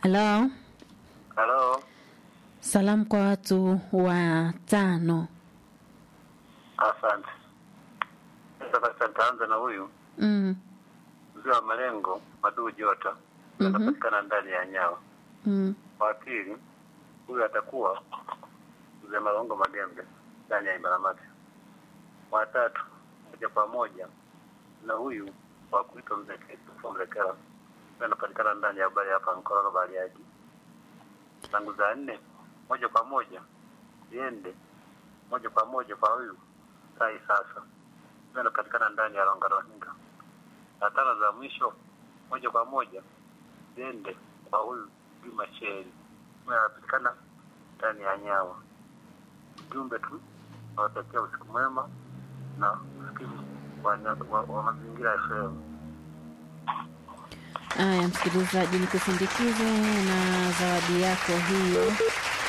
Halo, Halo, salamu kwa watu watano. asante. Sasa nitaanza na huyu Mm, mzee wa malengo Maduu Jota, Mhm. anapatikana ndani ya Nyawa. mm, Wa pili huyu atakuwa mzee Malongo Magembe ndani ya Imaramati. Wa tatu moja kwa moja na huyu wa kuitwa mzee Kristofa Mlekela ambaye anapatikana ndani ya bari hapa Nkororo Bariadi. Zangu za nne moja kwa moja ziende moja kwa moja kwa huyu Sai sasa ambaye anapatikana ndani ya Rongarohinga. Na tano za mwisho moja kwa moja ziende kwa huyu Juma Sheri ambaye anapatikana ndani ya Nyawa. Ujumbe tu nawatakia usiku mwema na usikivu wa, wa, wa mazingira ya FM. Haya, msikilizaji, nikusindikize na zawadi yako hiyo